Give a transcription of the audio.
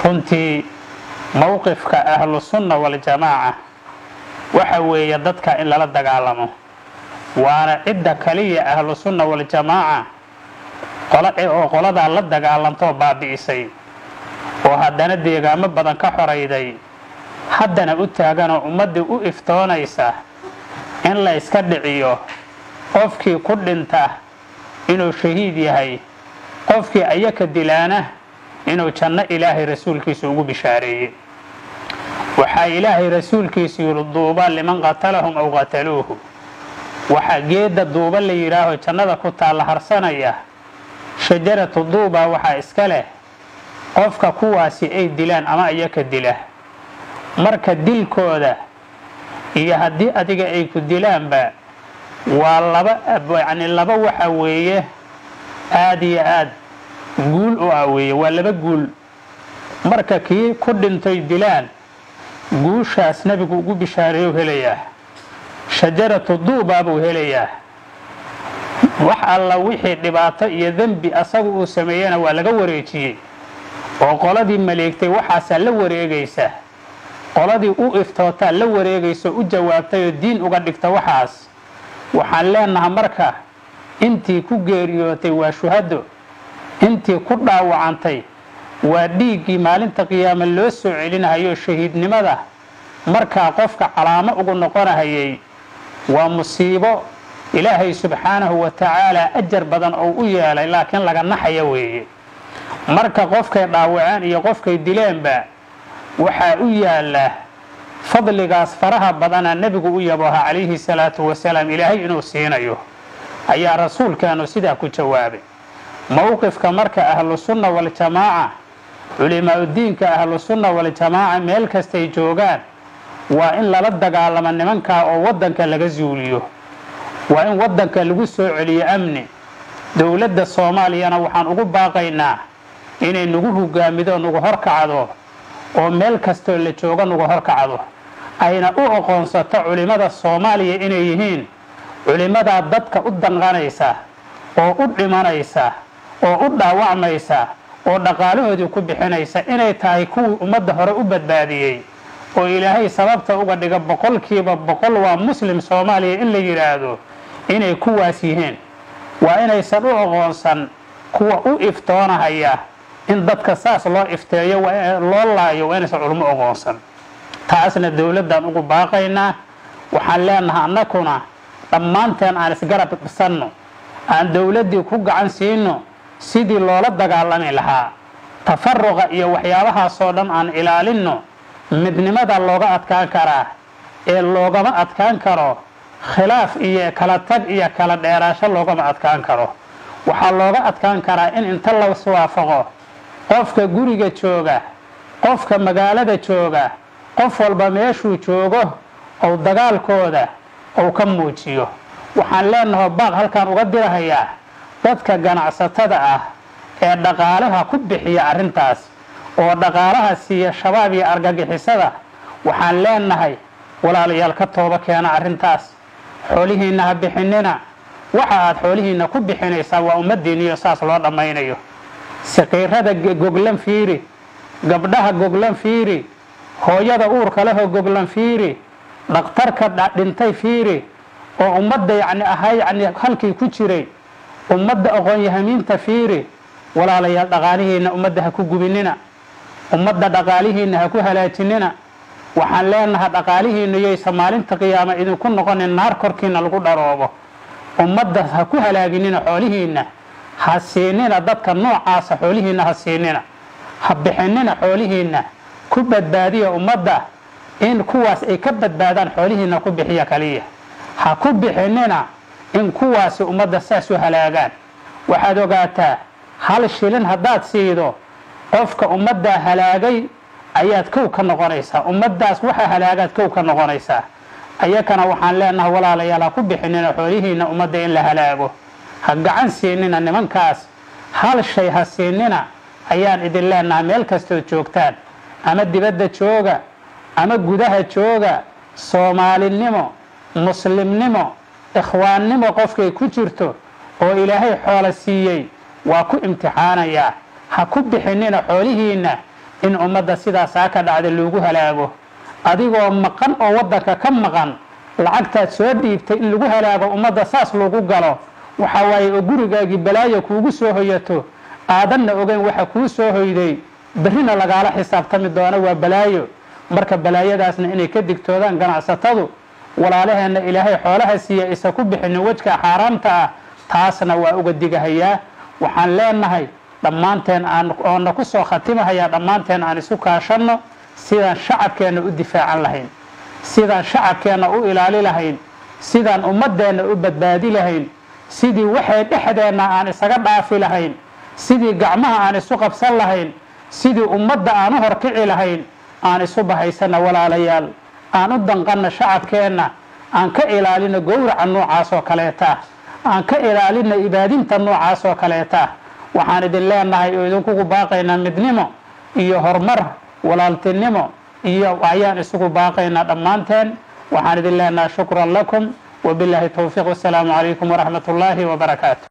runtii mowqifka ahlusunna waljamaaca waxa weeye dadka in lala dagaalamo waana cidda kaliya ahlusunna waljamaaca oo qoladaa la dagaalantoo baabi'isay oo haddana deegaamo badan ka xorayday haddana u taaganoo ummaddii u iftoonaysa in la yska dhiciyo qofkii ku dhinta inuu shahiid yahay qofkii ayaka dilaana inuu janno ilaahay rasuulkiisa ugu bishaareeyey waxaa ilaahay rasuulkiisu yidhi duuba liman qatalahum aw qataluuhu waxaa geedda duuba la yidhaaho jannada ku taalla harsanaya shajaratu duuba waxaa iska leh qofka kuwaasi ay dilaan ama ayaka dila marka dilkooda iyo haddii adiga ay ku dilaanba waa laba yacni laba waxa weeye aada iyo aad guul u ah weeye waa laba guul marka kii ku dhintay dilaan guushaas nebigu ugu bishaareeyu helayaa shajaratu duubaa buu helayaa wax alla wixii dhibaato iyo dembi asagu uu sameeyena waa laga wareejiyey oo qoladii maleegtay waxaasaa la wareegaysa qoladii u iftootaa la wareegaysa u jawaabtay oo diin uga dhigta waxaas waxaan leenaha marka intii ku geeriyootay waa shuhado intii ku dhaawacantay waa dhiiggii maalinta qiyaame loo soo celinahayo shahiidnimada markaa qofka calaamo ugu noqonahayay waa musiibo ilaahay subxaanahu wa tacaalaa ajar badan oo u yeelay laakiin laga naxaya weeye marka qofkay dhaawaceen iyo qofkay dileenba waxaa u yaalla fadligaas faraha badana nebigu u yabooha calayhi salaatu wasalaam ilaahay inuu siinayo ayaa rasuulkeenu sidaa ku jawaabay mowqifka marka ahlusunna waljamaaca culimaaudiinka ahlusunna waljamaaca meel kastay joogaan waa in lala dagaalamo nimankaa oo waddanka laga zuuliyo waa in waddanka lagu soo celiyo amni dowladda soomaaliyana waxaan ugu baaqaynaa inay nagu hogaamido nagu horkacdo oo meel kastoo la joogo nagu horkacdo ayna u aqoonsato culimmada soomaaliya inay yihiin culimmadaa dadka u danqanaysa oo u dhimanaysa oo u dhaawacmaysa oo dhaqaalahoodii ku bixinaysa inay tahay kuwii ummadda hore u badbaadiyey oo ilaahay sababta uga dhiga boqolkiiba boqol waa muslim soomaaliya in la yidhaahdo inay kuwaas yihiin waa inaysan u aqoonsan kuwa u iftoonahaya in dadka saas loo ifteeyo loo laayo waa inaysan culmo aqoonsan taasna dowladdan ugu baaqaynaa waxaan leenahay annakuna dhammaanteen aan isgarab dhisanno aan dowladdii ku gacan siino sidii loola dagaalami lahaa tafaruqa iyo waxyaabahaasoo dhan aan ilaalinno midnimada looga adkaan karaa ee loogama adkaan karo khilaaf iyo kala tag iyo kala dheeraasho loogama adkaan karo waxaa looga adkaan karaa in inta las waafaqo qofka guriga jooga qofka magaalada jooga qof walba meeshuu joogo ou dagaalkooda ou ka muujiyo waxaan leenaho baaq halkaan uga dirahayaa dadka ganacsatada ah ee dhaqaalaha ku bixiya arrintaas oo dhaqaalaha siiya shabaab iyo argagixisada waxaan leenahay walaalayaal ka tooba keena arrintaas xoolihiinna ha bixinina waxa aad xoolihiinna ku bixinaysaa waa ummaddiinniyo saas loo dhammaynayo saqiirada goglan fiiri gabdhaha goglan fiiri hooyada uurka lehoo goglan fiiri dhakhtarka dhintay fiiri oo ummadda yacni ahaa yacni halkii ku jiray ummadda aqoon-yahamiinta fiiri walaalayaal dhaqaalihiinna ummadda ha ku gubinina ummadda dhaqaalihiinna ha ku halaajinina waxaan leenahay dhaqaalihiinna yoysa maalinta qiyaama idinku noqonin naar korkiina lagu dharoobo ummadda ha ku halaaginina xoolihiinna ha siinina dadka noocaasa xoolihiinna ha siinina ha bixinina xoolihiinna ku badbaadiya ummadda in kuwaas ay ka badbaadaan xoolihiinna ku bixiya kaliya ha ku bixinina in kuwaasi ummadda saas u halaagaan waxaad ogaataa hal shilin haddaad siido qofka ummaddaa halaagay ayaad kow ka noqonaysaa ummaddaas waxa halaagaad kow ka noqonaysaa ayakana waxaan leenahay walaalayaal ha ku bixinina xoolihiinna ummadda in la halaago ha gacan siinina nimankaas hal shay ha siinina ayaan idin leenahay meel kastood joogtaan ama dibadda jooga ama gudaha jooga soomaalinimo muslimnimo ikhwaannimo qofkay ku jirto oo ilaahay xoola siiyey waa ku imtixaanayaa ha ku bixinina xoolihiinna in ummadda sidaasaa ka dhacda loogu halaago adigoo maqan oo waddanka ka maqan lacagtaad soo dhiibtay in lagu halaago ummadda saas lagu galo waxa waaye oo gurigaagii balaayo kuugu soo hoyato aadanna ogeyn waxa kuu soo hoyday berrina lagaala xisaabtami doono waa balaayo marka balaayadaasna inay ka digtoodaan ganacsatadu walaalaheenna ilaahay xoolaha siiya isa ku bixinin wejka xaaraamta ah taasna waa uga digahayaa waxaan leenahay dhammaanteen aan oona ku soo khatimahayaa dhammaanteen aan isu kaashanno sidaan shacabkeenna u difaacan lahayn sidaan shacabkeenna u ilaali lahayn sidaan ummaddeenna u badbaadi lahayn sidii waxay dhexdeenna aan isaga dhaafi lahayn sidii gacmaha aan isu qabsan lahayn sidii ummadda aan u horkici lahayn aan isu bahaysanna walaalayaal aan u danqanna shacabkeenna aan ka ilaalino gowraca noocaas oo kaleeta aan ka ilaalino ibaadinta noocaas oo kaleeta waxaan idin leenahay oo idinkugu baaqaynaa midnimo iyo horumar walaaltinimo iyo ayaan isugu baaqaynaa dhammaanteen waxaan idin leenahay shukran lakum wabilaahi towfiiq wasalaamu calaykum waraxmat ullaahi wabarakaatu